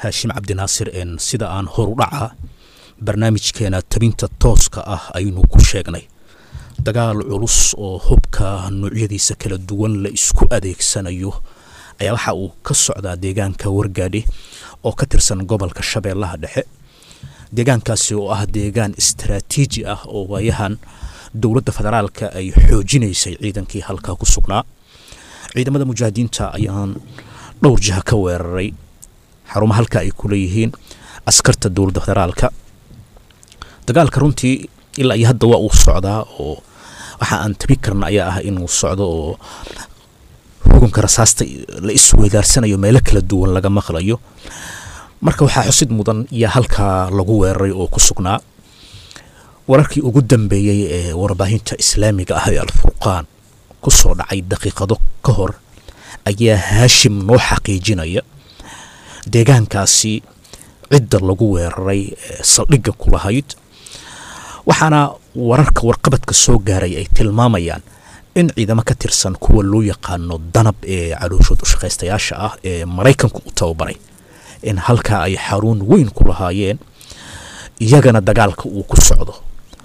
haashim cabdinaasir een sida aan horudhaca barnaamijkeena tabinta tooska ah aynu ku sheegnay dagaal culus oo hubka noocyadiisa kala duwan la isku adeegsanayo ayaa waxa uu ka socdaa deegaanka wargaadhi oo ka tirsan gobolka shabeellaha dhexe deegaankaasi oo ah deegaan istaraatiiji ah oo waayahan dowladda federaalka ay xoojinaysay ciidankii halkaa ku sugnaa ciidamada mujaahidiinta ayaan dhowr jiha ka weeraray xarumaha halka ay ku leeyihiin askarta dowladda federaalka dagaalka runtii ilaa iyo hadda waa uu socdaa oo waxa aan tabi karna ayaa ah inuu socdo oo hugunka rasaasta la isweydaarsanayo meelo kala duwan laga maqlayo marka waxaa xusid mudan yaa halkaa lagu weeraray oo ku sugnaa wararkii ugu dambeeyey ee warbaahinta islaamiga ah ee alfurqaan ku soo dhacay daqiiqado ka hor ayaa haashim noo xaqiijinaya deegaankaasi cidda lagu weeraray saldhigga ku lahayd waxaana wararka warqabadka soo gaaray ay tilmaamayaan in ciidamo ka tirsan kuwa loo yaqaano danab ee calooshood ushaqaystayaasha ah ee maraykanku u tababaray in halkaa ay xaruun weyn ku lahaayeen iyagana dagaalka uu ku socdo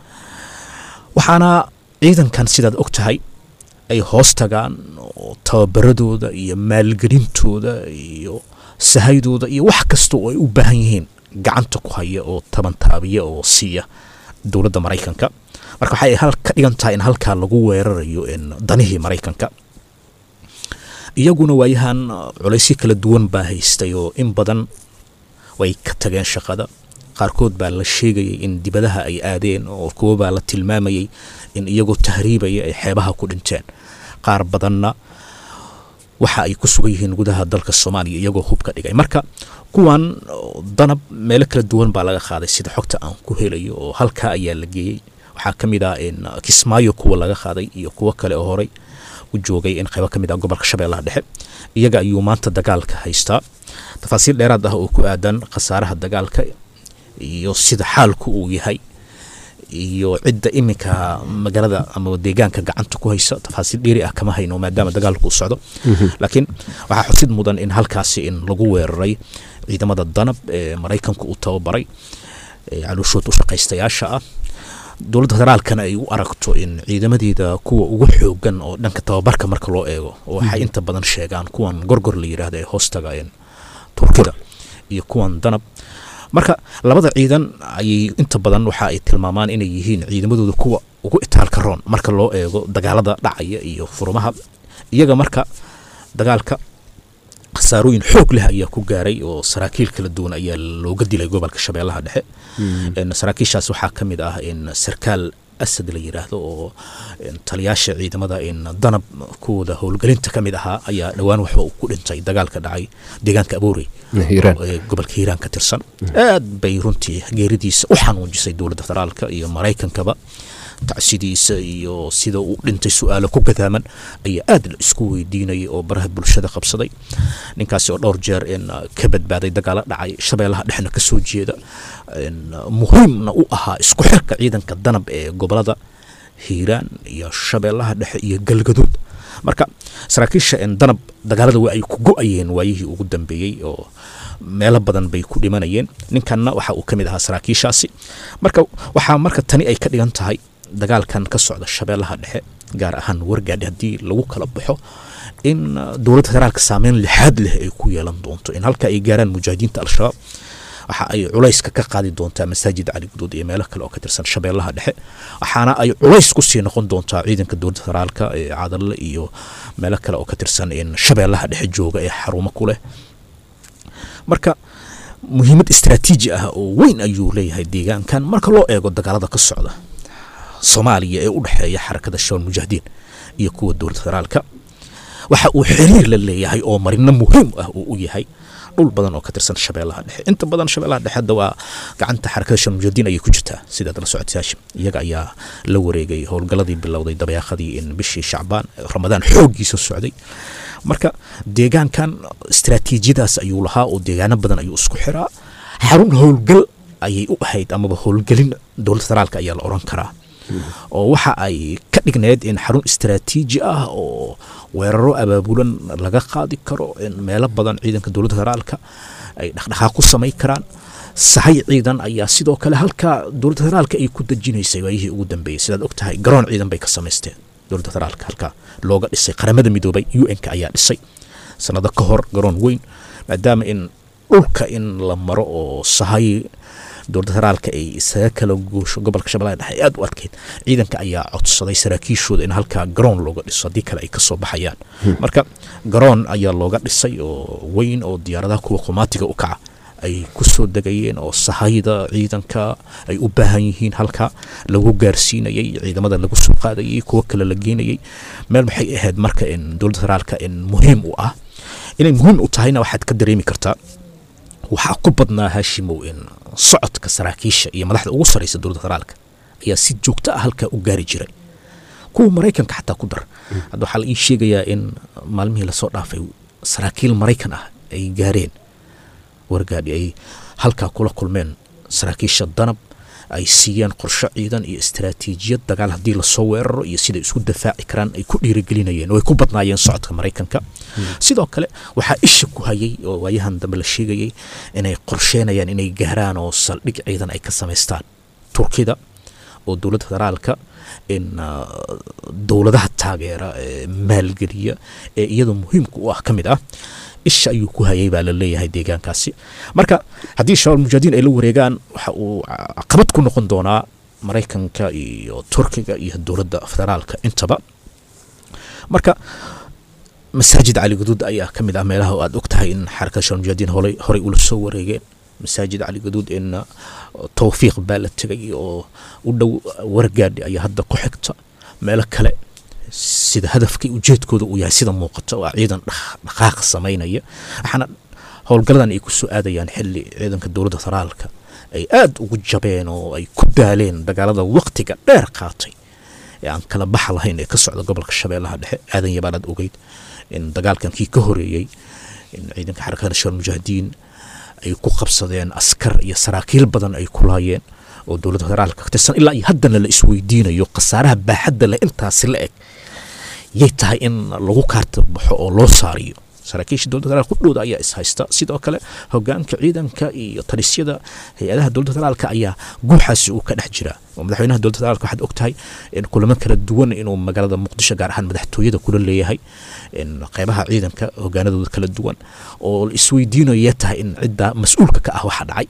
waxaana ciidankan sidaad og tahay ay hoos tagaan oo tababaradooda iyo maalgelintooda iyo sahaydooda iyo wax kasta oo ay u baahan yihiin gacanta ku haya oo tabantaabiya oo siiya dowladda maraykanka marka waxay ka dhigan tahay in halkaa lagu weerarayo danihii maraykanka iyaguna waayahan culaysyo kala duwan baa haystay oo in badan way ka tageen shaqada qaarkood baa la sheegayay in dibadaha ay aadeen oo kuwo baa la tilmaamayay in iyagoo tahriibaya ay xeebaha ku dhinteen qaar badanna waxa ay ku sugan yihiin gudaha dalka soomaaliya iyagoo hubka dhigay marka kuwan danab meelo kala duwan baa laga qaaday sida xogta aan ku helayo oo halkaa ayaa la geeyey waxaa ka mid ah in kismaayo kuwa laga qaaday iyo kuwo kale oo horey u joogay in qaybo ka mid ah gobolka shabeellaha dhexe iyaga ayuu maanta dagaalka haystaa tafaasiil dheeraad ah oo ku aadan khasaaraha dagaalka iyo sida xaalku uu yahay iyo cidda iminka magaalada ama deegaanka gacanta ku haysa tafaasiil dheeri ah kama hayno maadaama dagaalku uu socdo laakiin waxaa xusid mudan in halkaasi in lagu weeraray ciidamada danab ee maraykanku uu tababaray calooshood u shaqaystayaasha ah dowladda federaalkana ay u aragto in ciidamadeeda kuwa ugu xoogan oo dhanka tababarka marka loo eego waxay inta badan sheegaan kuwan gorgor la yidhaahda ee hoostaga turkida iyo kuwan danab marka labada ciidan ayay inta badan waxa ay tilmaamaan inay yihiin ciidamadooda kuwa ugu itaalka roon marka loo eego dagaalada dhacaya iyo furumaha iyaga marka dagaalka khasaarooyin xoog leh ayaa ku gaaray oo saraakiil kala duwan ayaa looga dilay gobolka shabeellaha dhexe saraakiishaas waxaa ka mid ah in sarkaal asad la yidhaahdo oo taliyaasha ciidamada in danab kuwooda howlgelinta ka mid ahaa ayaa dhowaan waxba uu ku dhintay dagaalka dhacay deegaanka aboorey ee gobolka hiiraan ka tirsan aad bay runtii geeridiisa u xanuujisay dowladda federaalka iyo maraykankaba tacsidiisa iyo sida uu dhintay su-aalo ku gadaaman ayaa aad la isku weydiinayay oo baraha bulshada qabsaday ninkaasi oo dhowr jeer in ka badbaaday dagaalo dhacay shabeellaha dhexna ka soo jeeda muhiimna u ahaa isku xirka ciidanka danab ee gobolada hiiraan iyo shabeellaha dhexe iyo galgaduud marka saraakiisha danab dagaalada waa ay ku go-ayeen waayihii ugu dambeeyey oo meelo badan bay ku dhimanayeen ninkanna waxa uu ka mid ahaa saraakiishaasi marka waxaa marka tani ay ka dhigan tahay dagaalkan ka socda shabeellaha dhexe gaar ahaan wargaadhi haddii lagu kala baxo in dowladda federaalka saameyn lixaad leh ay ku yeelan doonto in halka ay gaaraan mujaahidiinta al-shabaab waxa ay culayska ka qaadi doontaa masaajid cali guduud iyo meelo kale oo ka tirsan shabeellaha dhexe waxaana ay culays kusii noqon doontaa ciidanka dowladda federaalka ee cadalle iyo meelo kale oo ka tirsan in shabeellaha dhexe jooga ee xarumo ku leh marka muhiimad istraatiiji ah oo weyn ayuu leeyahay deegaankan marka loo eego dagaalada ka socda soomaaliya ee u dhexeeya xarakada shabaal mujaahidiin iyo kuwa dowladda federaalka waxa uu xiriir la leeyahay oo marino muhiim ah uu u yahay dhul badan oo ka tirsan shabeellaha dhexe inta badan shabeellaha dhexe hadda waa gacanta xarakada shabaal mujaahidiin ayay ku jirtaa sidaad la socotay haashim iyaga ayaa la wareegay howlgalladii bilowday dabeeqadii in bishii shacbaan ramadaan xooggiisa socday marka deegaankan istraatiijiyadaas ayuu lahaa oo deegaano badan ayuu isku xiraa xarun howlgal ayay u ahayd amaba howlgelin dowladda federaalka ayaa la oran karaa oo waxa ay ka dhigneed in xarun istraatiiji ah oo weeraro abaabulan laga qaadi karo in meelo badan ciidanka dowladda federaalka ay dhaqdhaqaaq ku samayn karaan sahay ciidan ayaa sidoo kale halkaa dowladda federaalka ay ku dejinaysay waayihii ugu dambeeyey sidaad og tahay garoon ciidan bay ka samaysteen dowladda federaalka halkaa looga dhisay qaramada midoobay u n-ka ayaa dhisay sanado ka hor garoon weyn maadaama in dhulka in la maro oo sahay dowladda federaalka ay isaga kala goosho gobolka shabellaha dhexe ay aada u adkeyd ciidanka ayaa codsaday saraakiishooda in halkaa garoon looga dhiso haddii kale ay kasoo baxayaan marka garoon ayaa looga dhisay oo weyn oo diyaaradaha kuwa qumaatiga u kaca ay ku soo degayeen oo sahayda ciidanka ay u baahan yihiin halka lagu gaarsiinayay ciidamada lagu soo qaadayay kuwo kale la geenayay meel maxay ahayd marka in dowladda federaalka in muhiim u ah inay muhiim u tahayna waxaad ka dareemi kartaa waxaa ku badnaa haashimow in socodka saraakiisha iyo madaxda ugu sarreysa dowladda federaalka ayaa si joogto ah halkaa u gaari jiray kuwa maraykanka xataa ku dar hadda waxaa la ii sheegayaa in maalmihii lasoo dhaafay saraakiil maraykan ah ay gaareen wargaadhi ay halkaa kula kulmeen saraakiisha danab ay siiyeen qorsho ciidan iyo istaraatiijiyad dagaal haddii lasoo weeraro iyo siday isku dafaaci karaan ay ku dhiirigelinayeen oo ay ku badnaayeen socodka maraykanka sidoo kale waxaa isha ku hayay oo waayahan dambe la sheegayay inay qorsheenayaan inay gaaraan oo saldhig ciidan ay ka samaystaan turkida oo dowladda federaalka in dowladaha taageera ee maalgeliya ee iyada muhiimka u ah ka mid ah isha ayuu ku hayay baa la leeyahay deegaankaasi marka haddii shabaab mujaahidiin ay la wareegaan waxa uu caqabad ku noqon doonaa maraykanka iyo turkiga iyo dowladda federaalka intaba marka masaajid cali gaduud ayaa ka mid ah meelaha aad og tahay in xarakada shabaab mujaahidiin horey horey ula soo wareegeen masaajid cali gaduud in tawfiiq baa la tegay oo u dhow wargaadhi ayaa hadda ku xigta meelo kale sida hadafkii ujeedkooda uu yahay sida muuqata waa ciidan dhaqaaq samaynaya waxaana howlgaladan ay ku soo aadayaan xili ciidanka dowladda federaalka ay aada ugu jabeen oo ay ku daaleen dagaalada waqtiga dheer qaatay ee aan kala baxa lahayn ee ka socda gobolka shabeellaha dhexe aadan yabaanaad ogeyd in dagaalkan kii ka horeeyey in ciidanka xarakada shabaal mujaahidiin ay ku qabsadeen askar iyo saraakiil badan ay ku laayeen oo dowladda federaalka ka tirsan ilaa iyo haddana la isweydiinayo khasaaraha baaxadda leh intaasi la eg yay tahay in lagu kaarta baxo oo loo saariyo saraakiisha dowladda federaalka kudhowda ayaa is haysta sidoo kale hogaanka ciidanka iyo talisyada hay-adaha dowladda federaalka ayaa guuxaasi uu ka dhex jira oo madaxweynaha dowladda federaalka waxaad ogtahay in kulamo kala duwan inuu magaalada muqdisho gaar ahaan madaxtooyada kula leeyahay in qeybaha ciidanka hogaanadooda kala duwan oo la isweydiinayo yee tahay in cidda mas-uulka ka ah waxa dhacay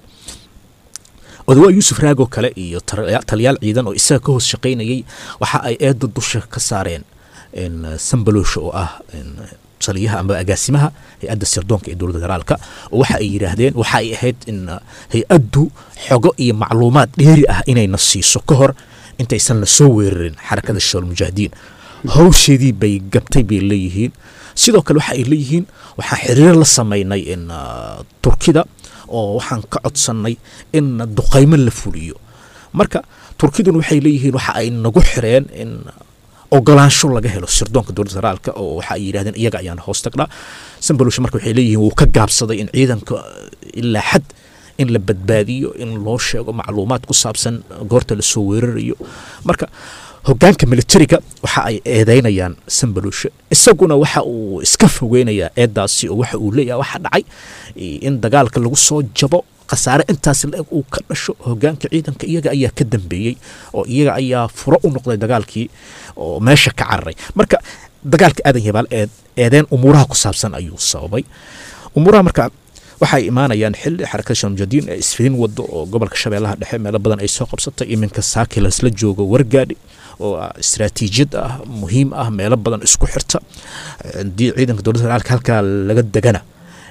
odawaa yuusuf raagoo kale iyo taliyaal ciidan oo isaga ka hoos shaqaynayay waxa ay eedda dusha ka saareen sambaloosha oo ah taliyaha ama agaasimaha hay-adda sirdoonka ee dowladda federaalka oo waxa ay yidhaahdeen waxa ay ahayd in hay-addu xogo iyo macluumaad dheeri ah inayna siiso ka hor intaysan la soo weerarin xarakada shabaal mujaahidiin hawsheedii bay gabtay bay leeyihiin sidoo kale waxa ay leeyihiin waxaan xiriir la samaynay in turkida oo waxaan ka codsannay in duqaymo la fuliyo marka turkiduna waxay leeyihiin waxa ay nagu xireen in ogolaansho laga helo sirdoonka dowladda federaalka oo waxa ay yidhahdeen iyaga ayaan hoos tagnaa sambalosha marka waxay leeyihiin wuu ka gaabsaday in ciidanka ilaa xad in la badbaadiyo in loo sheego macluumaad ku saabsan goorta lasoo weerarayo marka hogaanka militariga waxa ay eedeynayaan sambaloshe isaguna waxa uu iska fogeynayaa eedaasi oo waxa uu leeyahay waxa dhacay in dagaalka lagu soo jabo khasaare intaas la-eg uu ka dhasho hogaanka ciidanka iyaga ayaa ka dambeeyey oo iyaga ayaa furo u noqday dagaalkii oo meesha ka cararay marka dagaalka aadan yabaal eedeen umuuraha ku saabsan ayuu sababay umuuraha marka waxay imaanayaan xili xarakada shamjadiin ee isfidin wado oo gobolka shabeellaha dhexe meelo badan ay soo qabsatay iminka saaki lasla joogo wargaadhi oo istaraatiijiyad ah muhiim ah meelo badan isku xirta haddii ciidanka dowladda federaalka halkaa laga degana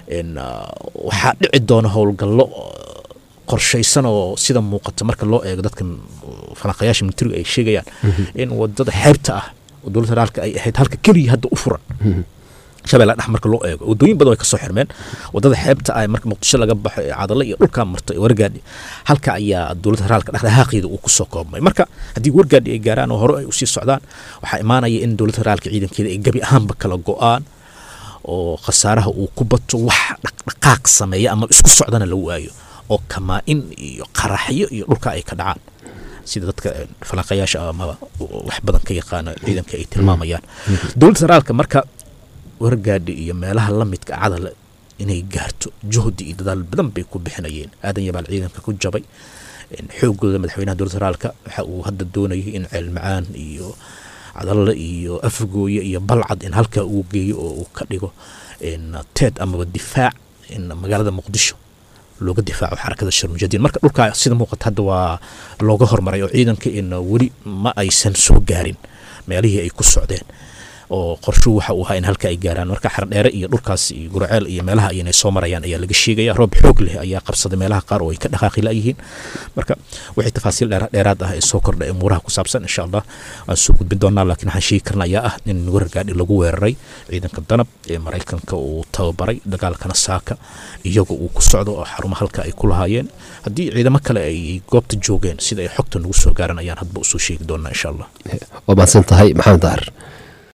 waxaa dhici doona howlgallo qorshaysan oo sida muuqata marka loo eego dadkan falanqayaasha militariga ay sheegayaan in wadada xeebta ah oo dowladda federaalka ay ahayd halka keliya hadda u furan shabeella dhex marka loo eego wadooyin badan way kasoo xirmeen wadada xeebta ah marka muqdisho laga baxo ee cadale iyo dhulkaa marta ee wargaadhi halka ayaa dowladda federaalka dhexdhexaaqeeda uu kusoo koobmay marka haddii wargaadhi ay gaaraan oo hore ay usii socdaan waxaa imaanaya in dowladda federaalka ciidankeeda ay gebi ahaanba kala go-aan oo khasaaraha uu ku bato wax dhaqdhaqaaq sameeya ama isku socdana la waayo oo kamaa-in iyo qaraxyo iyo dhulka ay ka dhacaan sida dadka falanqayaasha amaba wax badan ka yaqaana ciidanka ay tilmaamayaan dowladda federaalka marka wargaadhi iyo meelaha la midka cadale inay gaarto juhdi iyo dadaal badan bay ku bixinayeen aadan yabaal ciidanka ku jabay xoogooda madaxweynaha dowladda federaalka waxa uu hadda doonayay in ceelmacaan iyo cadalle iyo afgooye iyo balcad in halkaa uu geeyo oo uu ka dhigo teed amaba difaac in magaalada muqdisho looga difaaco xarakada sharmujadiin marka dhulkaa sida muuqata hadda waa looga hormaray oo ciidanka in weli ma aysan soo gaarin meelihii ay ku socdeen oo qorshuhu waxa uu ahaa in halka ay gaaraan marka xardheere iyo dhulkaas iyo gurceel iyo meelaha ayna soo marayaan ayaa laga sheegaya roob xoog leh ayaa qabsaday meelaha qaar oo ay ka dhaqaaqi layihiin marka wixii tafaasiil dheeraad ah ee soo kordha ee muuraha ku saabsan insha allah waan soo gudbin doonaa laakiin waxaan sheegi karna ayaa ah in wargaadhi lagu weeraray ciidanka danab ee maraykanka uu tababaray dagaalkana saaka iyaga uu ku socdo oo xarumo halka ay ku lahaayeen haddii ciidamo kale ay goobta joogeen sida ay xogta nagu soo gaaran ayaan hadba usoo sheegi doonaa insha allah waa mahadsan tahay maxamed dahar